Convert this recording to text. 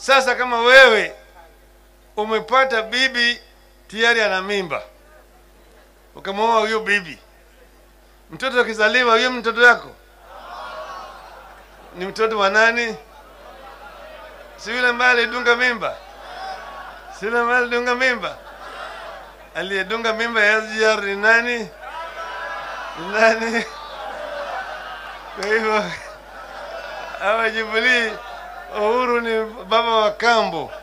Sasa kama wewe umepata bibi tayari ana mimba, ukamwoa huyo bibi, mtoto akizaliwa, huyo mtoto yako ni mtoto wa nani? Si yule ambaye alidunga mimba? Si yule ambaye alidunga mimba? Aliyedunga mimba ya SGR ni nani? Ni nani? Kwa hivyo hawa Jubilee, Uhuru ni baba wa kambo.